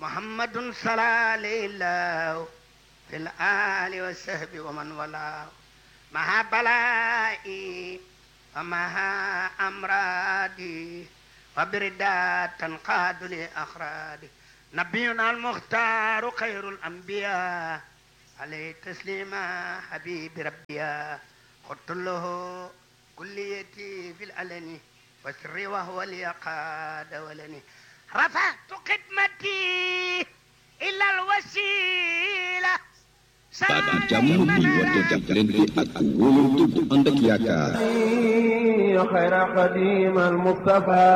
محمد صلى عليه الله في الآل والسهب ومن والاه مع بلائي ومع أمرادي وبردات تنقاد لأخرادي نبينا المختار خير الأنبياء عليه تسليما حبيب ربيا قلت له كليتي في الألن والسر وهو اليقاد ولني رفعت خدمتي إلى الوسيلة baada jàmm muy woote jàppalante ak wóolante bu ànd ak yaakaar خير خديم المصطفى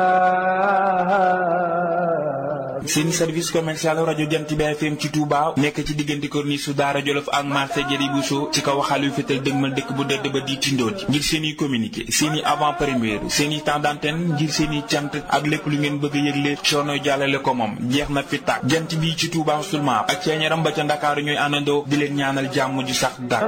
seen service commercial rajo Jant bi FM ci Touba nekk ci diggante corniche su Daara Jolof ak marché Jëri Bousso ci kaw waxaal yu fetal dëgmal dëkk bu dëdd ba di tindooti ngir seen i communiqué seen i avant première seen i temps d'antenne ngir seen i cant ak lépp lu ngeen bëgg a yëgle coono jàllale ko moom jeex na fi tàkk jant bi ci Touba seulement ak ceeñaram ba ca Ndakaaru ñooy àndandoo di leen ñaanal jàmm ju sax dàkk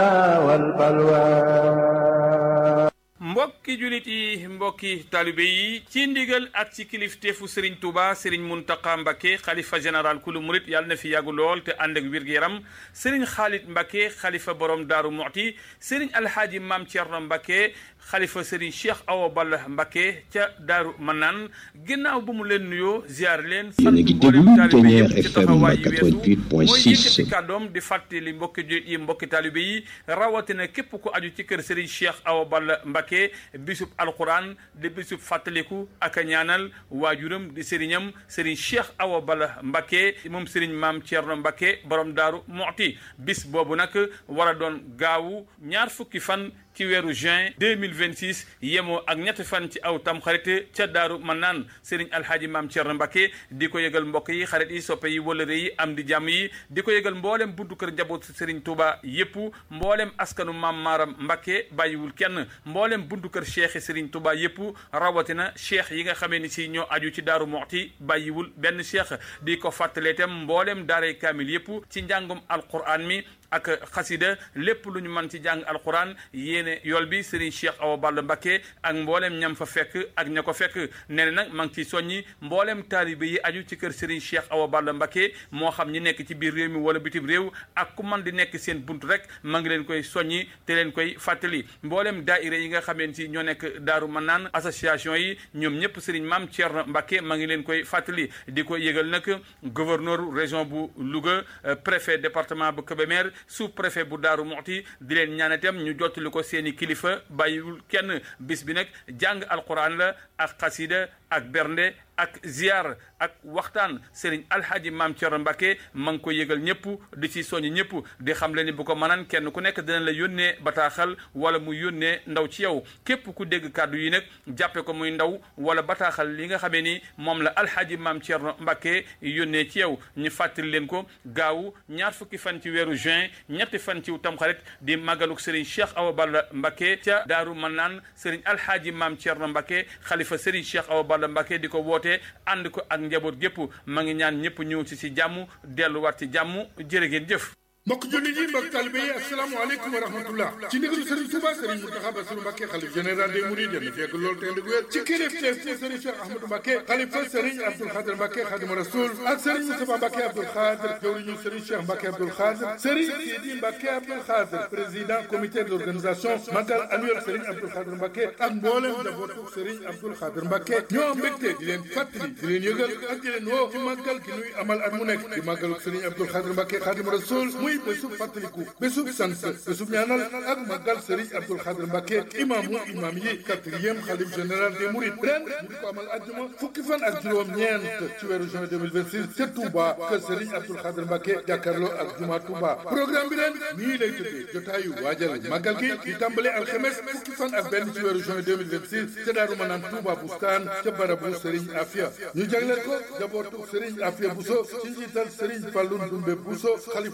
mbokki julit yi mbokki taalibe yi ci ndigal ak ci kilifteefu Serigne Touba Serigne Mountakha Mbacké xalifa général kulu murit yàlla na fi yàggu lool te ànd ak wér-gu-yaram Serigne Khalid Mbacké xalifa borom Daaru Muxti Serigne Alhaaji Maam Thierno Mbacké xalifa Serigne Cheikh Awa Balla Mbacké ca Daaru Manaan ginnaaw bu mu leen nuyoo ziar leen yéen a ngi déglu Ténière FM mooy yëkkati 88.6 kàddoom di fàttali mbokki julit yi mbokki taalibe yi rawatina képp ku aju ci kër Serigne Cheikh Awa Balla Mbacké bisub alquran di bisub fàttaliku ak a ñaanal waajuram di sëriñam sëriñ Cheikh Awa Balla Mbacké moom sëriñ maam Thierno Mbacké borom daaru Muxti bis boobu nag war a doon gaawu ñaar fukki fan ci weeru juin 2026 yemoo ak ñetti fan ci aw tam xarit ca daaru man naan sëriñ alhaaji maam Thierno Mbacké di ko yëgal mbokk yi xarit yi soppe yi wëlëre yi am di jàmm yi di ko yëgal mboolem buntu kër njaboot sëriñ Touba yépp mboolem askanu maam Maaram Mbacké bàyyiwul kenn mboolem buntu kër cheikh sëriñ Touba yépp rawatina cheikh yi nga xamee ni si ñoo aju ci daaru Muxti bàyyiwul benn cheikh di ko fàttalee itam mboolem daaray kaamil yépp ci njàngum alquran mi ak xasida lépp lu ñu mën ci jàng alquran yéene yool bi Serigne Cheikh Awa Balla Mbacké ak mboolem ñam fa fekk ak ña ko fekk nee na nag maa ngi ciy soññi mboolem taalibe yi aju ci kër Serigne Cheikh Awa Balla Mbacké moo xam ñi nekk ci biir réew mi wala bitim réew ak ku man di nekk seen bunt rek maa ngi leen koy soññi te leen koy fàttali mboolem daaira yi nga xameen si ñoo nekk daaru man naan association yi ñoom ñëpp Serigne Mame Thierno Mbacké maa ngi leen koy fàttali di ko yëgal nag gouverneur région bu Louga préfet département bu Kébémer sous préfet bu Daaru Muxti di leen ñaan itam ñu jottali ko seeni kilifa bàyyiwul kenn bis bi nag jàng alquran la ak xasida ak bernde ak ziar ak waxtaan Serigne Alhaji Maam Thierno Mbacké ma ngi ko yëgal ñëpp di ci soññ ñëpp di xam le ni bu ko mënaan kenn ku nekk dina la yónnee bataaxal wala mu yónnee ndaw ci yow képp ku dégg kàddu yi nag jàppe ko muy ndaw wala bataaxal li nga xamee ni moom la Alhaji Maam Thierno Mbacké yónnee ci yow ñu fàttali leen ko gaawu ñaar fukki fan ci weeru juin ñetti fan ci tamxarit di màggaluk Serigne Cheikh Awa Balla Mbacké ca Daaru Manaan Serigne Alhaji Maam Thierno Mbacké xalifa Serigne Cheikh Awa Balla Mbacké di ko woote ànd ko ak njaboot gépp ma ngi ñaan ñëpp ñëw ci si jàmm delluwaat ci jàmm jërë ngeen jëf mbokk jullit yi mbokk talibe yi asalaamaaleykum wa rahmatullah ci ndigalu Serigne Touba Serigne Mountakha Bassirou Mbacké xalif général des mourides yéen fekk loolu te ndig wér ci kilifteef ci Serigne Cheikh Ahmadou Mbacké xalifa Serigne Abdoul Khadir Mbacké Khadimu Rasoul ak Serigne Moustapha Mbacké Abdoul Khadir jawriñu Serigne Cheikh Mbacké Abdoul Khadir Serigne Sidi Mbacké Abdoul Khadir président comité d'organisation magal annuel Serigne Abdoul Khadir Mbacké ak mboolem njabootu Serigne Abdoul Khadir Mbacké ñoo am mbégte di leen fàttali di leen yëgal ak di leen woo ci màggal gi nuy amal at mu nekk di màggalu Serigne Abdoul Khadir Mbacké Khadimu Rasoul muy bésub fàttaliku bésub sant bésub ñaanal ak màggal Serigne Abdoul Khadir Mbacké imaamu imaam yi quatrième xalif général des Mourides ren ñu di ko amal àjjuma fukki fan ak juróom-ñeent ci weeru juin 2026 ca Touba kër Serigne Abdoul Khadir Mbacké jàkkaarloo ak juma Touba programme bi ren nii lay tëddee jotaayu waajal màggal gi di tàmbale alxemes fukki fan ak benn ci weeru juin 2026 ca Daaru Manaan Touba Bustaan ca barabu Serigne Afia ñu jagleel ko jabootu Serigne Afia Bousso ci njiital Serigne Fallou Ndoumbe Bousso xalifa Serigne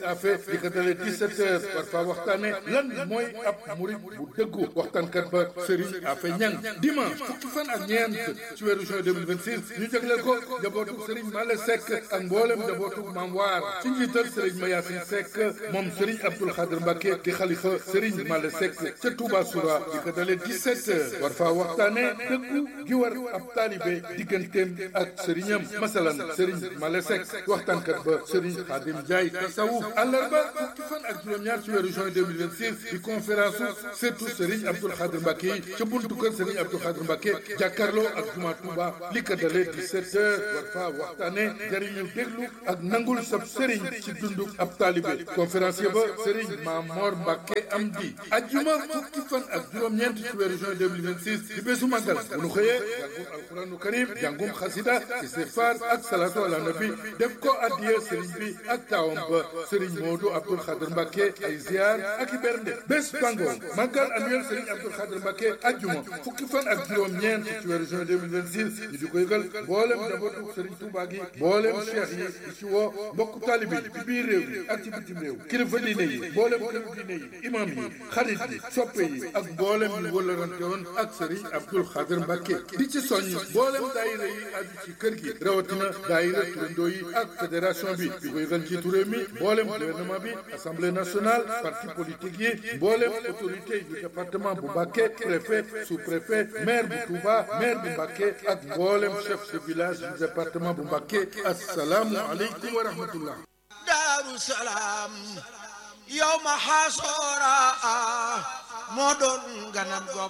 Afe di ko dalee 17 heures war faa waxtaane lan mooy ab murit bu dëggu waxtaankat ba Serigne Afe Ñang dimanche fukki fan ak ñeent ci weeru juin 2026 ñu jagleel ko njabootu Serigne Male Seck ak mboolem njabootu Maam Waar ci njiital Serigne Mayasin Seck moom Serigne Abdoul Khadir Mbacke di xalifa Serigne Male Seck ca Touba Soura di ko dalee 17 heures war faa waxtaane dëggu gi war ab taalibe digganteem ak sëriñam masalan Serigne Male Seck waxtaankat ba Serigne Khadim Ndiaye tasawuf àllarba fukki fan ak juróom-ñaar ci weeru juin 2026 di conférence surtout Serigne Abdoul Khadir Mbacke yi ca buntu kër Serigne Abdoul Khadir Mbacke jàkkaarloo ak juma Touba li ko dalee 17 heures war faa waxtaane jariñu déglu ak nangul sab Serigne ci dundu ab taalibe conférencier ba Serigne Mamor Mbacke Amdi ajjuma fukki fan ak juróom-ñeent ci weeru juin 2026 di bésu màggal bu nu xëyee jàngum alquranu karim jàngum xasida istighfar ak salatu ala nabi def ko addiye Serigne bi ak taawam ba Serigne Modou Abdoul Khadir Mbacke ay ziar ak i bernde bés bango màggal annuel Serigne Abdoul Khadir Mbacke ajjuma fukki fan ak juróom-ñeent ci weeru juin 2026 ñu di ko yëgal mboolem njabootu Serigne Touba gi mboolem cheikh yi di ci woo mbokku taalibe yi ci biir réew yi ak ci bitim réew kilifa diine yi mboolem kilifa diine yi imam yi xarit yi soppe yi ak mboolem ñu wëllarante woon ak Serigne Abdoul Khadir Mbacke di ci soññ mboolem daayira yi aju ci kër gi rawatina daayira turandoo yi ak fédération bi di ko yëgal ci réew mi mboolem gouvernement bi assemblée nationale parti politique yi mboolem autorité du département bu Mbacke préfet sous-préfet maire bu Touba maire bu Mbacke ak mboolem chef de village du département bu Mbacke asalaamu aleykum wa rahmatullah daaru salaam yow ma xasoora moo doon ganam go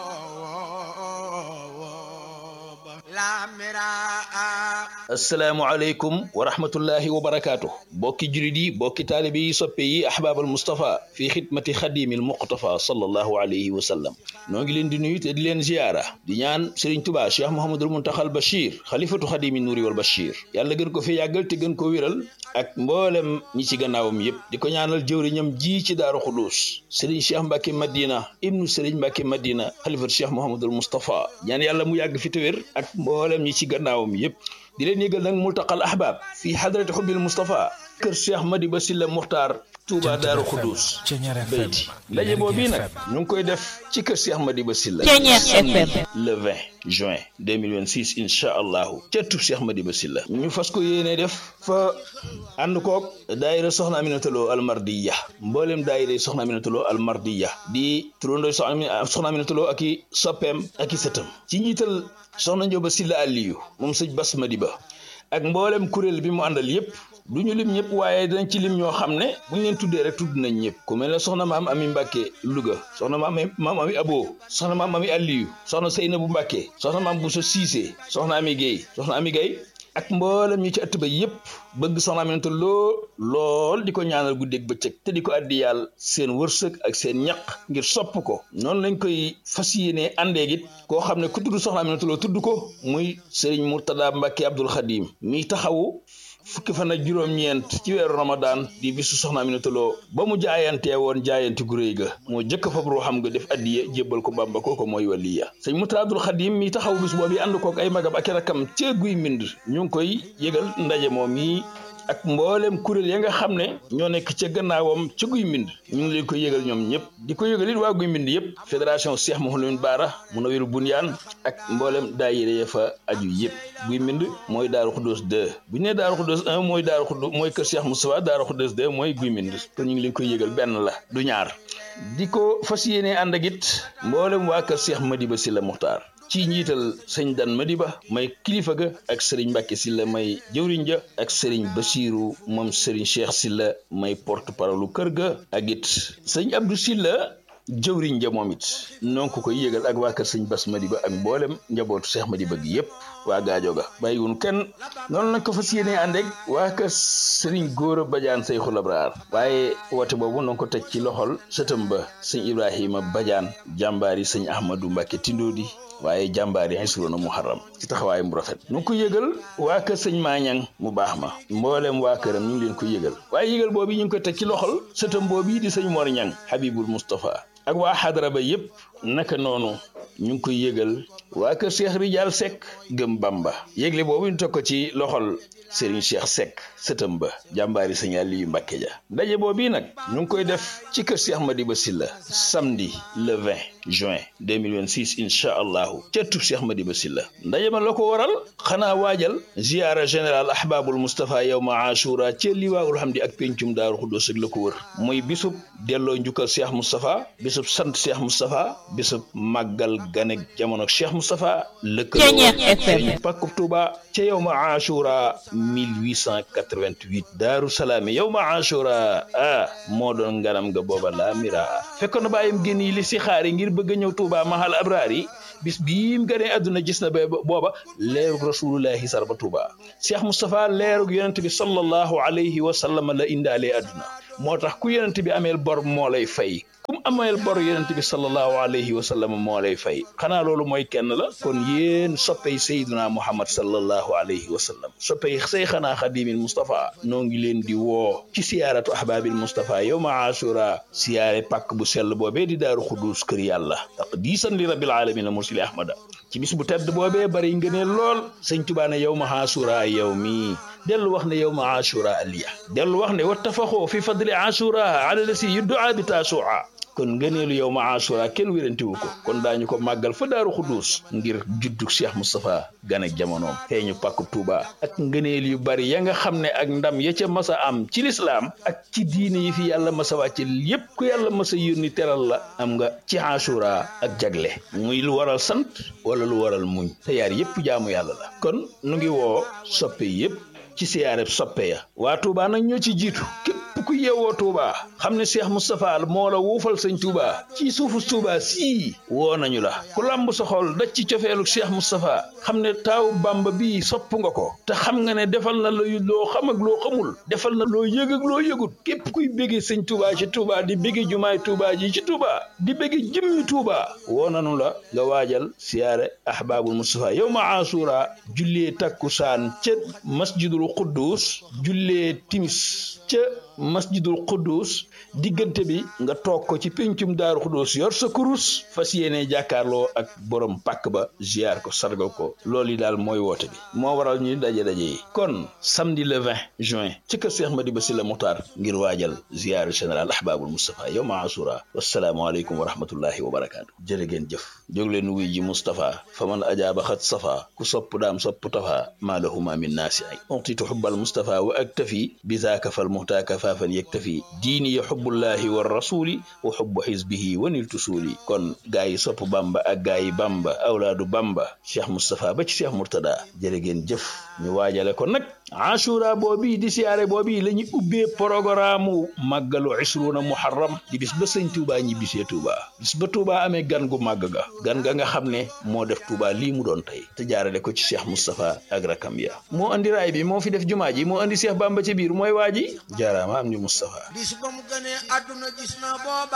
booba laamira asalaamualeykum wa rahmatullahi wa barakaatu bokki julit yi bokki taalibe yi soppe yi ahbaabal mustapha fi xidmati xadimil muqtafa sallallahu alayhi wa sallam noo ngi leen di nuyu te di leen ziyaara di ñaan Serigne Touba Cheikh Mouhamadul Muntaxal Bachir xalifatu xadimi nuuri wal Bachir yàlla gën ko fi yàggal te gën ko wéral ak mboolem ñi ci gannaawam yépp di ko ñaanal jëwriñam ji ci daaru xudus Serigne Cheikh Mbacke Madina ibnu Serigne Mbacke Madina xalifatu Cheikh Mouhamadul Moustapha ñaan yàlla mu yàgg fi te wér ak mboolem ñi ci gannaawam yépp di leen yëgal nag multaqal ahbab fii hadrati xubbil Moustapha kër Cheikh Madiba Silla Muxtaar Touba Daaru Xuddus bayti ndaje boobu nag ñu ngi koy def ci kër Cheikh Madiba Silla samedi le 20 juin 2026 incha allahu ca tub Cheikh Madiba Silla ñu fas ko yéene def fa ànd koog daayira soxna Aminatuloo almardiya mboolem daayira soxna Aminatuloo almardiya di turandooy soxna Aminatuloo ak i soppeem ak i sëtam ci njiital soxna Njóoba Silla Aliyu moom sëñ Bas Madiba ak mboolem kuréel bi mu àndal yépp du ñu lim ñëpp waaye dañ ci lim ñoo xam ne bu ñu leen tuddee rek tudd nañ ñëpp ku mel ne soxna maam ami Mbàkke Louga soxna maam maam ami Abo soxna maam ami Aliyu soxna Seynabu Mbàkke soxna maam Bousso Cissé soxna ami Guèye soxna ami Guèye ak mboolem ñi ci ëtt ba yépp bëgg soxna Aminata loo lool di ko ñaanal guddeeg bëccëg te di ko addi yàlla seen wërsëg ak seen ñaq ngir sopp ko noonu lañ koy fas yéenee àndeeg it koo xam ne ku tudd soxna Aminata loo tudd ko muy Serigne Mourtada Mbacke Abdoul Khadim mi taxawu fukki fan ak juróom-ñeent ci weeru Ramadan di bisu soxna Aminata Lo ba mu jaayantee woon jaayante gu réy ga moo jëkk fab ruuxam nga def addiye jébbal ko Bàmba kooko mooy waliya sëñ Mourtada Abdoul Khadim mi taxawu bis boobu ànd kook ay magam ak i rakkam ca guy mbind ñu ngi koy yëgal ndaje moom yi ak mboolem kuréel ya nga xam ne ñoo nekk ca gannaawam ca guy mbind ñu ngi leen koy yëgal ñoom ñëpp di ko yëgal it waa guy mbind yëpp fédération Cheikh Mouhamadou Baara Munawir Bunyaan ak mboolem daayira ya fa aju yëpp guy mbind mooy Daaru Xuddoos 2 bu ñu nee Daaru Xuddoos 1 mooy Daaru Xuddoos mooy kër Cheikh Moustapha Daaru Xuddoos 2 mooy guy mbind kon ñu ngi leen koy yëgal benn la du ñaar di ko fas yéenee ànd ak it mboolem waa kër Cheikh Madiba Sylla Muxtaar ci njiital sëñ Dan Madiba may kilifa ga ak sëriñ Mbàkke Sylla may jëwriñ ja ak sëriñ Basiiru moom sëriñ Cheikh Sylla may porte parole kër ga ak it sëñ Abdou Sylla jëwriñ ja moom it noo ko koy yëgal ak waa kër sëñ Bas Madiba ak mboolem njabootu Cheikh Madiba gi yépp waa gaajo ga bàyyiwun kenn noonu lañ ko fas yéenee ànd ak waa kër sëriñ Góora Badiane Seyxul Abraar waaye woote boobu noo ko teg ci loxol sëtam ba sëñ Ibrahima Badiane jàmbaari sëñ Ahmadou Mbàkke Tindoodi waaye jàmbaar yi xisroona muharram ci taxawaay mu rafet nu ngi ko yëgal waa kër sëñ maañang mu baax ma mbooleem waa këram ñu ngi leen ko yëgal waaye yëgal boobu ñu ngi ko teg ci loxol sëtam boobu di sëñ Mor Ñang Habibul Moustapha ak waa xadara ba yépp naka noonu ñu ngi koy yëgal waa kër Cheikh Ridial Seck gëm Bamba yëgle boobu ñu teg ko ci loxol Serigne Cheikh Seck sëtam ba jàmbaari Sëñ Aliyu Mbàkke ja ndaje boobu nag ñu ngi koy def ci kër Cheikh Madiba Silla samedi le 20 juin 2026 incha allahu ca tub Cheikh Madiba Silla ndaje ma la ko waral xanaa waajal ziyaara général ahbabul Moustapha yawma ashura ca liwaawul hamdi ak pencum daaru xuddoos ak la ko wër muy bisub delloo njukkal Cheikh Moustapha bisub sant Cheikh Moustapha bisub màggal ganek jamono Cheikh Moustapha lëkkaloo pàkkub Tuuba ca yawma ashura 1888 daaru salaami yawma ashura ah moo doon ngaram nga booba laa mira fekkoon na bàyyam génn yi li si xaari ngir bëgg a ñëw Tuuba mahal abraar yi bis bii mu gënee àdduna gis na ba booba leerug rasulullahi sarba Tuuba Cheikh Moustapha leerug yonent bi sallallahu alayhi wa sallam la indaalee àdduna moo tax ku yonent bi ameel bor moo lay fay kum ameel bor yonent bi sallallahu alayhi wa sallam moo lay fay xanaa loolu mooy kenn la kon yéen soppey sayduna muhammad sallallahu alayhi wa sallam soppey say xanaa xadimil Moustapha noo ngi leen di woo ci siyaaratu ahbabil Moustapha yawma ashura siyaare pàkk bu sell boobee di daaru xuduus kër yàlla taqdiisan li rabbil alamin mursili ahmada ci bis bu tedd boobee bari ngëneel lool sëñ Tuubaa ne yawma ashura yow mi dellu wax ne yawma ashura aliya dellu wax ne wattafaxoo fi fadli ashura ala lasi yuddaa bi taasua kon ngëneelu yow ma asura kenn wérantiwu ko kon daañu ko màggal fa daaru xuduus ngir juddug Cheikh Moustapha gan ak jamonoom feeñu pàkku Touba ak ngëneel yu bari ya nga xam ne ak ndam ya ca masa am ci lislaam ak ci diine yi fi yàlla masa wàcce yépp ku yàlla masa yónni teral la am nga ci asura ak jagle muy lu waral sant wala lu waral muñ te yaar yépp jaamu yàlla la kon nu ngi woo soppe yépp ci siyaareb soppe ya waa Touba nag ñoo ci jiitu képp ku yeewoo Touba xam ne Cheikh Moustapha moo la wuufal sëñ Touba ci suufu Touba sii woo nañu la ku lamb sa xol daj ci cofeelu Cheikh Moustapha xam ne taawu Bamba bii sopp nga ko te xam nga ne defal na la loo xam ak loo xamul defal na loo yëg ak loo yëgut képp kuy béggee sëñ Touba ci Touba di béggee jumaay Touba ji ci Touba di béggee jëmmi Touba woo nañu la nga waajal siyaare ahbaabul Moustapha yow ma asura jullee takkusaan ca masjidul Quddus jullee timis ca masjidul Quddus diggante bi nga toog ko ci péncum daaru Quddus yor sa kurus fas yéene jàkkaarloo ak borom pàkk ba ziar ko sargal ko loolu yi daal mooy woote bi moo waral ñuy daje daje yi kon samedi le 20 juin ci kër Cheikh Madiba Sylla Muxtaar ngir waajal ziar général ahbabul Moustapha yow ma asura wasalaamualeykum wa rahmatullahi wa barakaatu jërë ngeen jëf jóg leen wuy ji Moustapha fa man ajaaba xat safa ku sopp daam sopp tafa maa lahuma min naasi ay utitu xubbal Moustapha wa aktafi bi zaaka fal muhtaaka faafan yaktafi diini ya xubbullahi wa rasuli wa xubbu xisbihi wa niltu suuli kon gaa yi sopp bamba ak gaa yi bamba awlaadu bamba cheikh Moustapha ba ci cheikh Mourtada jërë ngeen jëf ñu waajale ko nag ashura boobi di siyaare boobi la ñu ubbee programme màggalu isruuna muharram di bis ba sëñ Touba ñi bisee Touba bis ba Touba amee gan gu màgg ga gan ga nga xam ne moo def Touba lii mu doon tey te jaarale ko ci cheikh Moustapha ak rakam ya moo andi raay bi moo fi def jumaa ji moo andi cheikh bamba ci biir mooy waa ji jaaraama am ñu Moustapha bis ba mu gënee àdduna gis na booba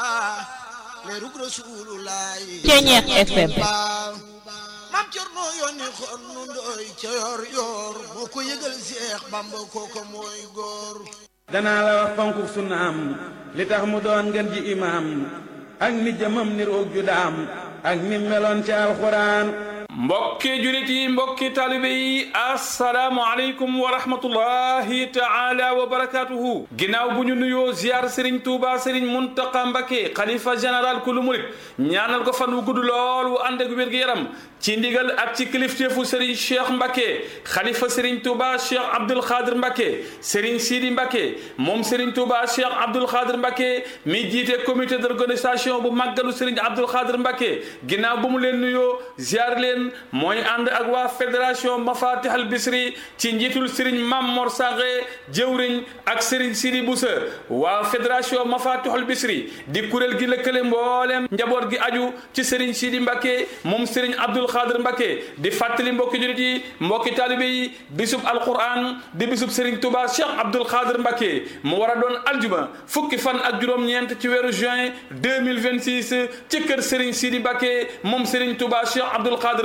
leerug rasulullaay Ceñeex FM mam Cerno yónni xon nu ndoy ca yor yor moo ko yëgal Seex Bamba kooko mooy góor danaa la wax fonku sunnaam li tax mu doon ngeen ji imaam ak ni jëmam ni roog ju daam ak ni meloon ci alxuraan mbokki julit yi mbokki taalibe yi assalaamu aleykum wa rahmatullahi taala wa barakatuhu ginnaaw bu ñu nuyoo ziar sëriñ tuuba sëriñ muntaqa mbake xalifa général kulu murit ñaanal ko fan wu gudd lool wu ànd ak wér-gu-yaram ci ndigal ak ci kilifteefu sëriñ cheikh mbake xalifa sëriñ tuuba cheikh abdul xaadir mbake sëriñ sidi mbake moom sëriñ tuuba cheikh abdul xaadir mbake mi jiite comité d'organisation bu màggalu sëriñ abdul xaadir mbake ginnaaw bu mu leen nuyoo ziar leen mooy ànd ak waa fédération mafatih al bisri ci njiitul sëriñ mam mor saxe jëwriñ ak sëriñ sidi busa waa fédération mafatih al bisri di kuréel gi lëkkale mbooleem njaboot gi aju ci sëriñ sidi mbake moom sëriñ abdul xaadir mbake di fàttali mbokki julit yi mbokki taalibe yi bisub alquran di bisub sëriñ tuba cheikh abdul xaadir mbake mu war a doon aljuma fukki fan ak juróom-ñeent ci weeru juin 2026 ci kër sëriñ sidi mbake moom sëriñ tuba cheikh abdul xaadir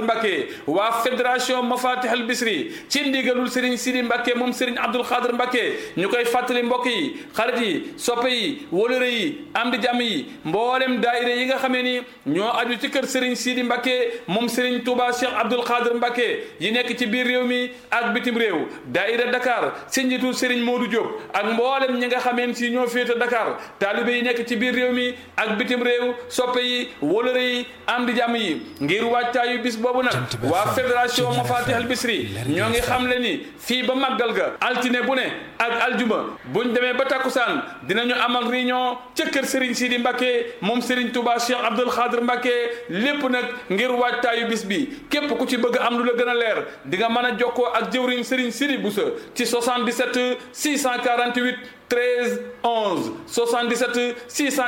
Mbacke waa fédération Mafatih al Bisri ci ndigalul Serigne Sidi Mbacke moom Serigne Abdoul Khadr Mbacke ñu koy fàttali mbokk yi xarit yi soppe yi wóolëre yi am di jàmm yi mboolem daayira yi nga xamee ni ñoo aju ci kër Serigne Sidi Mbacke moom Serigne Touba Cheikh Abdoul Khadr Mbacke yi nekk ci biir réew mi ak bitim réew daayira Dakar si njiitu Serigne Modou Diop ak mboolem ñi nga xameen si ñoo féete Dakar taalibe yi nekk ci biir réew mi ak bitim réew soppe yi wóolëre yi am di jàmm yi ngir wàccaayu bis boobu nag waa fédération Mafatih al Bisri ñoo ngi xam le ni fii ba màggal ga altine bu ne ak aljuma buñ demee ba takkusaan dinañu amal réunion ca kër Serigne Sidi Mbacke moom Serigne Touba Cheikh Abdoul Khadr Mbacke lépp nag ngir waajtaayu bis bi képp ku ci bëgg am lu la gën a leer di nga mën a jokkoo ak jëwriñ Serigne Sidi Boussa ci 77 648 13 11 77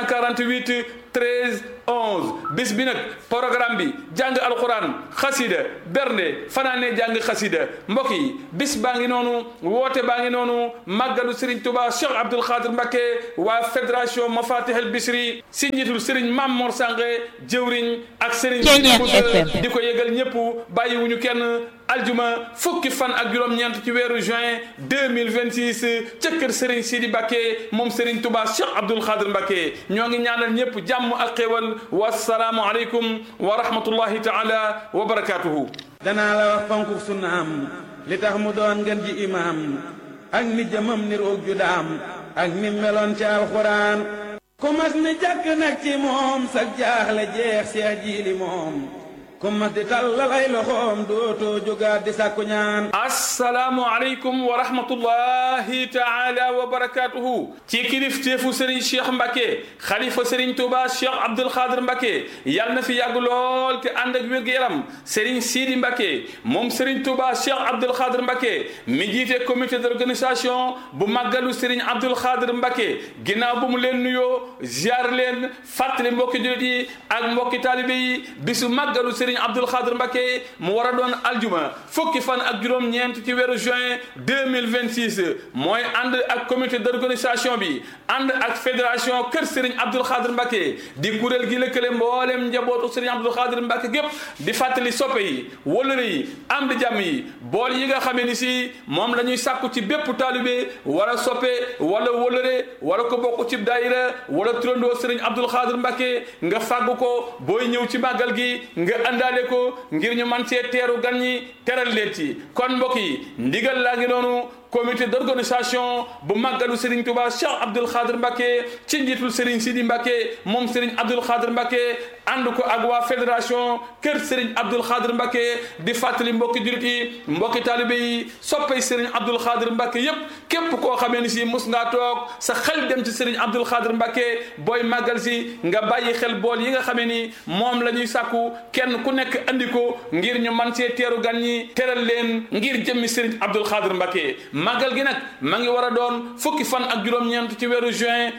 648 13 11 bis bi nag programme bi jàng alxuraan xasida bernde fanaane jàng xasida mbokk yi bis baa ngi noonu woote baa ngi noonu màggalu Serigne Touba Cheikh Abdoul Khadr Mbacke waa fédération Mafatih al Bisri si njiitul Serigne Mam Mor Sange jëwriñ ak Serigne Boussa di ko yëgal ñëpp bàyyiwuñu kenn aljuma fukki fan ak juróom-ñeent ci weeru juin 2026 ca kër Serigne Sidi Mbacke moom Serigne Touba Cheikh Abdoul Khadr Mbacke ñoo ngi ñaanal ñëpp jàmm ak xéwal wasalaamu aleykum wa rahmatullahi taala wa barakatuhu danaa la wax fonku sunnaam li tax mu doon ngeen ji imaam ak ni jëmam ni roog ju daam ak ni meloon ci alxuraan ku mas ni jàkk nag ci moom sag jaaxle jeex seex jiili moom ku mas di tàllal ay loxoom dootoo jógaat di sàkku ñaan assalaamu aleykum wa rahmatullahi taala wa barakatuhu ci kilifteefu Serigne Cheikh Mbacke xalifa Serigne Touba Cheikh Abdoul Khadr Mbacke yàlla na fi yàgg lool te ànd ak wér-gu-yaram Serigne Sidi Mbacke moom Serigne Touba Cheikh Abdoul Khadr Mbacke mi jiite comité d'organisation bu màggalu Serigne Abdoul Khadr Mbacke ginnaaw bu mu leen nuyoo ziar leen fàttali mbokki jullit yi ak mbokki taalibe yi bisu màggalu Serigne Abdoul Khadr Mbacke mu war a doon aljuma fukki fan ak juróom-ñeent ci weeru juin 2026 mooy ànd ak comité d'organisation bi ànd ak fédération kër Serigne Abdoul Khadr Mbacke di kuréel gi lëkkale mboolem njabootu Serigne Abdoul Khadr Mbacke gépp di fàttali soppe yi wëllëre yi am di jàmm yi bool yi nga xamee ni si moom la ñuy sàkku ci bépp taalibe wala soppe wala wëllëre wala ko bokk ci daayira wala turandoo Serigne Abdoul Khadr Mbacke nga fàggu ko booy ñëw ci màggal gi nga àndaale ko ngir ñu man cee teeru gan ñi teral leen ci kon mbokk yi ndigal laa ngi noonu comité d'organisation bu màggalu Serigne Touba Cheikh Abdoul Khadr Mbacke ci njiitul Serigne Sidi Mbacke moom Serigne Abdoul Khadr Mbacke ànd ko ak waa fédération kër Serigne Abdoul Khadr Mbacke di fàttali mbokki jurit yi mbokki taalibe yi soppay Serigne Abdoul Khadr Mbacke yépp képp koo xamee ni si mus ngaa toog sa xel dem ci Serigne Abdoul Khadr Mbacke booy màggal si nga bàyyi xel bool yi nga xamee ni moom la ñuy sàkku kenn ku nekk andi ko ngir ñu man cee teeru gan ñi teral leen ngir jëmmi Serigne Abdoul Khadr Mbacke màggal gi nag ma ngi war a doon fukki fan ak juróom-ñeent ci weeru juin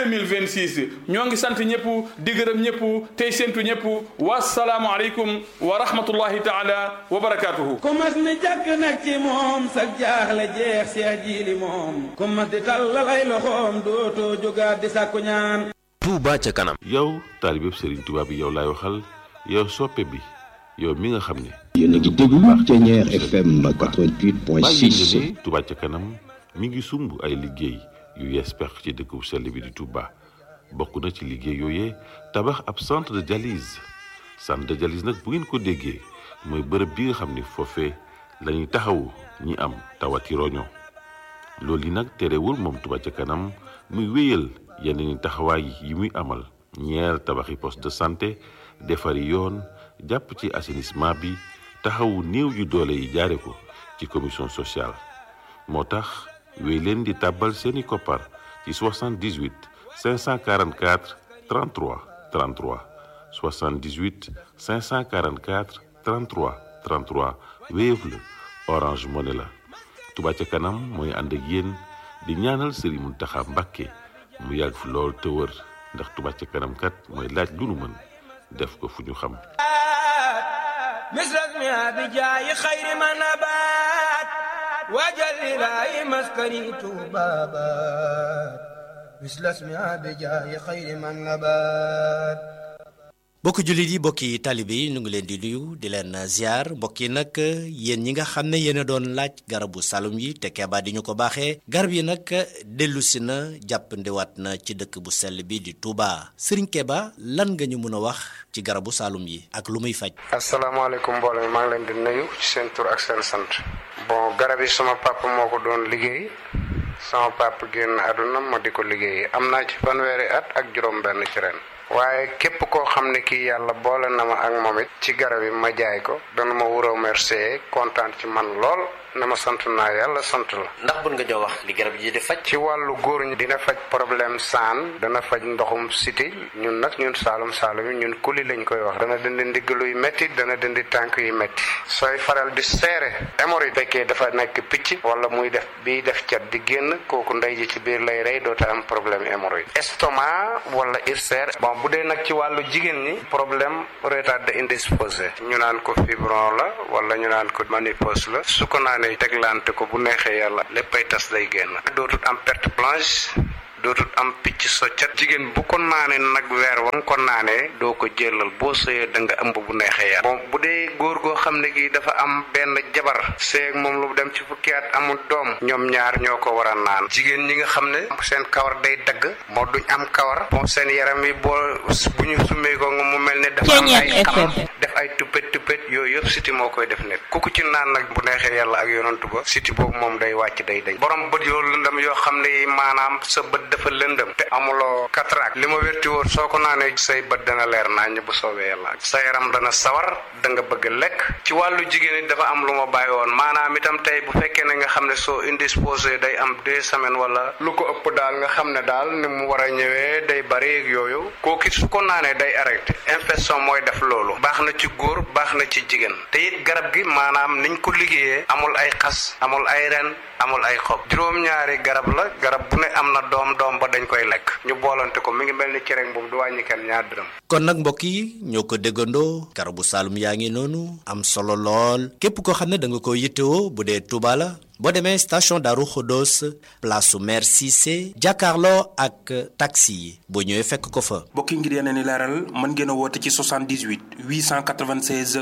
2026 ñoo ngi sant ñëpp di gërëm ñëpp tey séntu ñëpp wasalaamu aleykum wa rahmatullahi taala wa barakatuhu ku mas ni jàkk nag ci moom sag jaaxle jeex seex jiili moom ku mas di tàllal ay loxoom dootoo jógaat di sàkku ñaan Touba ca kanam yow taalibeb Serigne Touba bi yow laay waxal yow soppe bi yow mi nga xam ne yéen a ngi déglu Thiéniere FM 88.6 bàyyi ne Touba ca kanam mi ngi sumb ay liggéey yu yees peq ci dëkk bu sell bi di Touba bokk na ci liggéey yooyee tabax ab centre de dialyse centre de dialyse nag bu ngeen ko déggee mooy bërëb bi nga xam ne foofee la ñuy taxawu ñi am tawati roño loolu yi nag terewul moom Touba ca kanam muy wéyal yeneen i taxawaay yi muy amal ñeer tabaxi poste de santé defari yoon jàpp ci assainissement bi taxawu néew yu doole yi jaare ko ci commission sociale moo tax wéy leen di tàbbal seeni koppar ci 78 544 33 33 78 544 33 33 Wave la Orange Money la Touba ca kanam mooy ànd ak yéen di ñaanal Serigne Mountakha Mbacké mu yàgg fi lool te wër ndax Touba ca kanam kat mooy laaj lu nu mën def ko fu ñu xam مثلك ما بجاي خير ما نبات وجل لاي مسكني بابات مثل اسمها بجاي خير من نبات mbokki jullit yi mbokki taalibe yi ñu ngi leen di nuyu di leen ziar mbokk yi nag yéen ñi nga xam ne yéen a doon laaj garabu salum yi te keebaa di ñu ko baaxee garab yi nag dellusi na jàppandiwaat na ci dëkk bu sell bi di Touba Serigne Keba lan nga ñu mën a wax ci garabu salum yi ak lu muy faj. asalaamaaleykum mbooloo mi maa ngi leen di nuyu ci seen tur ak seen sant. bon garab yi sama papa moo ko doon liggéey sama papa génn àdduna ma di ko liggéey am naa ci fanweeri at ak juróom-benn ci ren. waaye képp koo xam ne kii yàlla boole na ma ak moom it ci garab yi ma jaay ko dana ma wuroo remercier kontaan ci man lool na ma sant naa yàlla sant la. ndax bun nga ñoo wax li garab yi di faj. ci wàllu góor ñi dina faj problème saan dana faj ndoxum siti ñun nag ñun saalum saalum yi ñun kuli lañ koy wax dana dindi ndigg luy métti dana dindi tànk yu métti sooy faral di seere hémorroïde fekkee dafa nekk picc wala muy def biy def cat di génn kooku ndey ji ci biir lay rey doota am problème hémorroïde estomac wala ulcère bon bu dee nag ci wàllu jigéen ñi problème retard indisposé ñu naan ko fibron la wala ñu naan ko ménopause la su ko naanee teglante ko bu neexee yàlla léppay tas day génn dootut am perte blanche dootut am picc soccat jigéen bu ko naanee nag weer wa nga ko naanee doo ko jëlal boo sëyee da nga ëmb bu neexee yàlla bon bu dee góor goo xam ne gi dafa am benn jabar seeg moom lu dem ci fukki at amul doom ñoom ñaar ñoo ko war a naan jigéen ñi nga xam ne seen kawar day dagg moo duñ am kawar bon seen yaram yi boo bu ñu summee ko nga mu mel ne dafa am ay xam def ay tuppet tuppet yooyu yëpp siti moo koy def nekk ku ko ci naan nag bu neexee yàlla ak yonantu ba siti boobu moom day wàcc day dañ borom bët yoo lëndam yoo xam ne maanaam sa bët dafa lëndëm te amuloo cataracte li ma wérti woon soo ko naanee say bët dana leer naññ bu soobee yàlla sa yaram dana sawar da nga bëgg lekk ci wàllu jigéen it dafa am lu ma bàyyi woon maanaam itam tey bu fekkee ne nga xam ne soo indisposé day am deux semaines wala lu ko ëpp daal nga xam ne daal ni mu war a ñëwee day bari ak yooyu kooku su ko naanee day arrêté infection mooy def loolu baax na ci góor baax na ci jigéen te it garab gi maanaam niñ ko liggéeyee amul ay xas amul ay ren amul ay xob juróom-ñaari garab la garab bu ne am na doom doom ba dañ koy lekk ñu boolante ko mi ngi mel ni cere boobu du wàññi kenn ñaar dërëm. kon nag mbokk yi ñoo ko déggandoo garabu Saloum yaa ngi noonu am solo lool képp koo xam ne da nga ko yittewoo bu dee Touba la boo demee station Darou Khodos place su maire Cissé jàkkaarloo ak taxi yi boo ñëwee fekk ko fa. mbokk yi ngir yeneen i leeral mën ngeen a woote ci 78 896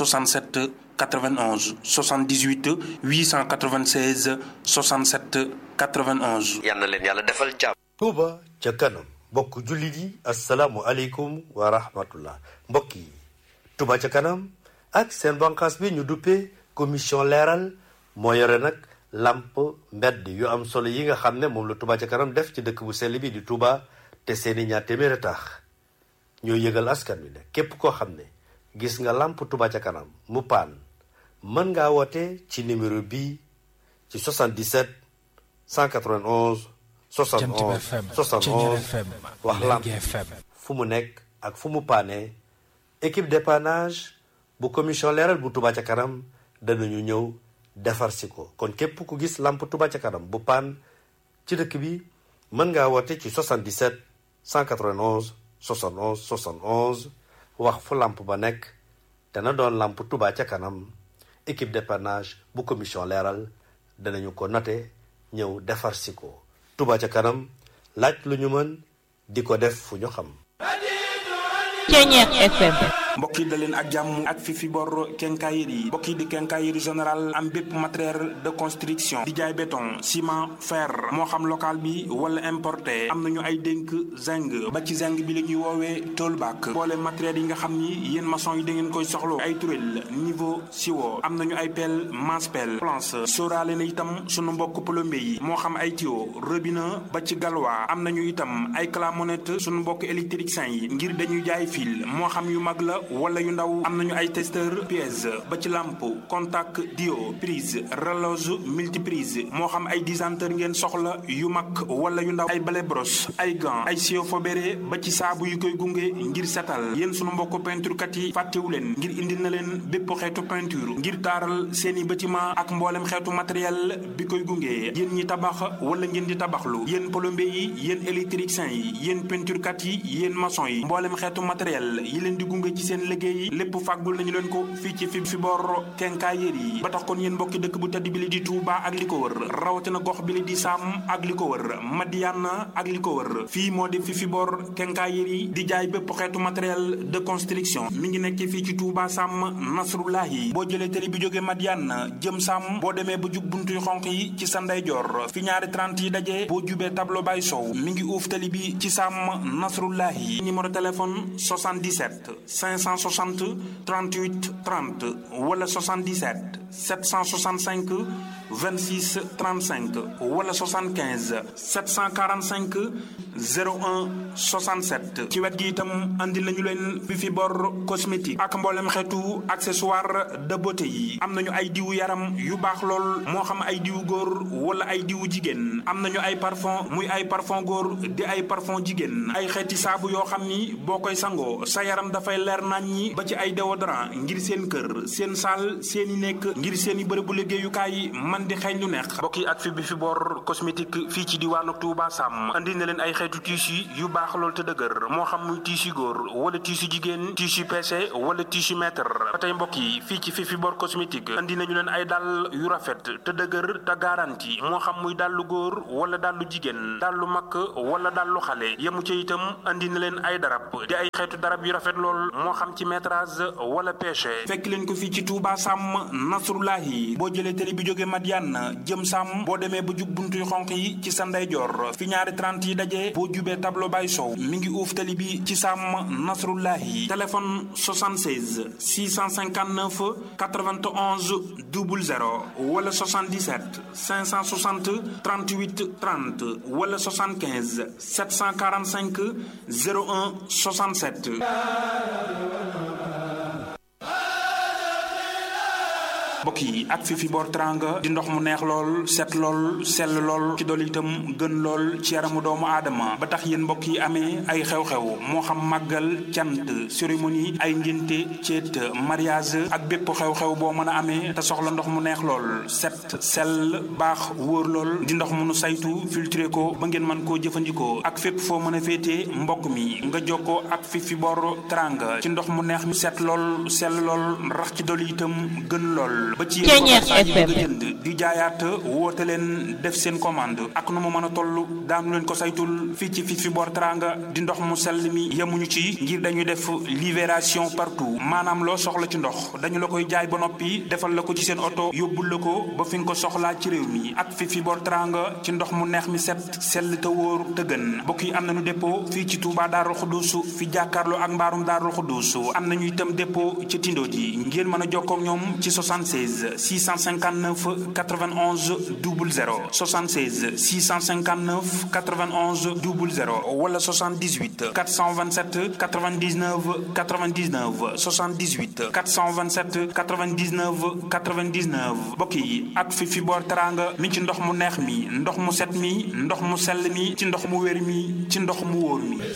67 91 78 896 67 91. yal na leen yàlla defal jàmm. Touba ca kanam mbokk jullit yi asalaamualeykum wa rahmatullah mbokk yi Touba ca kanam ak seen banqaas bi ñu duppee commission leeral moo yore nag lamp mbedd yu am solo yi nga xam ne moom la Touba ca kanam def ci dëkk bu sell bi di Touba te seeni ñaar téeméeri tax ñoo yëgal askan wi ne képp koo xam ne gis nga lamp Touba ca kanam mu paan mën ngaa woote ci numéro bii ci 77 191 71 71 wax lamp fu mu nekk ak fu mu paane équipe dépannage bu commission leeral bu Touba ca kanam danañu ñëw defar si ko kon képp ku gis lamp Touba ca kanam bu paan ci dëkk bi mën ngaa woote ci 77 191 71 71 wax fu lamp ba nekk dana doon lamp Touba ca kanam équipe dépannage bu commission leeral danañu ko note ñëw defar si ko Touba ca kanam laaj lu ñu mën di ko def fu ñu xam Ceñeex FM mbokk yi da leen ak jàmm ak fi fi bor kenkaayir yi mbokk yi di kenkaayir général am bépp matériel de construction di jaay béton ciment fer moo xam local bi wala importé am nañu ay dénk zinc ba ci zinc bi la ñuy woowee toolback boole matériel yi nga xam ni yéen maçon yi da ngeen koy soxlo ay turel niveau siwo am nañu ay pelle masse pelle planche sóoraale na itam sunu mbokk plombier yi moo xam ay tuyau robinet ba ci galwa am nañu itam ay clamonette sunu mbokk électricien yi ngir dañuy jaay fil moo xam yu mag la wala yu ndaw am nañu ay testeur pièce ba ci lampe contact dio prise relose multiprise moo xam ay disanteur ngeen soxla yu mag wala yu ndaw ay balai brosse ay gants ay sio fobéré ba ci saabu yu koy gunge ngir setal yéen sunu mbokk peinture kat yi fàttewu leen ngir indi na leen bépp xeetu peinture ngir taaral seeni bâtiment ak mboolem xeetu matériel bi koy gunge yéen ñi tabax wala ngeen di tabaxlu yéen plombier yi yéen électricien yi yéen peinture kat yi yéen maçon yi mboolem xeetu matériel yi leen di gunge ci seen seen liggéey lépp fàggul nañu leen ko fii ci fi fi bor kenkaayéer yi ba tax kon yéen mbokki dëkk bu tedd bi li di Touba ak li ko wër rawatina gox bi li di Sam ak li ko wër Madiana ak li ko wër fii moo di fi fi bor kenkaayéer yi di jaay bépp xeetu matériel de construction mi ngi nekk fii ci Touba Sam Nasrullahi boo jëlee télé bi jógee Madiana jëm Sam boo demee ba jub buntuy xonq yi ci sa ndeyjoor fi ñaari 30 yi daje boo jubee tableau bay sow mi ngi uuf télé bi ci Sam Nasrullahi numéro téléphone 77 560 38 30 wala 77 765 26 35 wala 75 745 01 67 ci wet gi itam andi nañu leen fi fi bor cosmétique ak mboolem xeetu accessoire de beauté yi am nañu ay diwu yaram yu baax lool moo xam ay diwu góor wala ay diwu jigéen am nañu ay parfum muy ay parfum góor di ay parfum jigéen ay xeeti saabu yoo xam ni boo koy sangoo sa yaram dafay leer nañ ñi ba ci ay déodorant ngir seen kër seen saal seen i nekk ngir seen i bërëbu liggéeyukaay man di xeeñ lu neex mbokk yi ak fi bi fi bor cosmétique fii ci diwaanu Touba Sam andi na leen ay xeetu tissu yu baax lool te dëgër moo xam muy tissu góor wala tissu jigéen tissu PC wala tissu mètre ba tey mbokk yi fii ci fi fi bor cosmétique andi nañu leen ay dàll yu rafet te dëgër te garanti moo xam muy dàllu góor wala dàllu jigéen dàllu mag wala dàllu xale yemu ca itam andi na leen ay darab di ay xeetu darab yu rafet lool moo xam ci métrage wala pêche fekk leen ko fii ci Touba Sam Nasrullahi boo jëlee télé bi jógee Madiane jëm Sam boo demee ba jub buntuy xonq yi ci sa ndeyjoor fi ñaari 30 yi daje boo jubee tableau bay sow mi ngi uuf télé bi ci Sam Nasrullahi téléphone 76 659 91 00 wala 77 560 38 30 wala 75 745 01 67 mbokk yi ak fi fi boor teranga di ndox mu neex lool set lool sell lool ci dool itam gën lool ci yaramu doomu aadama ba tax yéen mbokk yi amee ay xew-xew moo xam màggal cant cérémonie ay ngénte ceet mariage ak bépp xew-xew boo mën a amee te soxla ndox mu neex lool set sell baax wóor lool di ndox mu nu saytu filtré ko ba ngeen mën koo jëfandikoo ak fépp foo mën a féetee mbokk mi nga jokkoo ak fi fi boor teranga ci ndox mu neex mi set lool sell lool rax ci dool itam gën lool ba ci yéen bëgg jënd di jaayaat woote leen def seen commande ak nu mu mën a toll daanu leen ko saytul fii ci fi fi boor teranga di ndox mu sell mi yemuñu ci ngir dañuy def libération partout maanaam loo soxla ci ndox dañu la koy jaay ba noppi defal la ko ci seen oto yóbbul la ko ba fi nga ko soxlaa ci réew mi ak fi fi boor teranga ci ndox mu neex mi set sell te wóor te gën mbokk yi am nañu dépôt fii ci Touba Daaru Xuddus fi jàkkaarloo ak mbaarum Daaru Xuddus am nañu itam dépôt ci tindo ji ngeen mën a jokkoo ak ñoom ci 76 659 91 00 76 659 91 00 wala 78 427 99 99 78 427 99 99 mbokk yi ak fi fi boor teranga mi ci ndox mu neex mi ndox mu set mi ndox mu sell mi ci ndox mu wér mi ci ndox mu wóor mi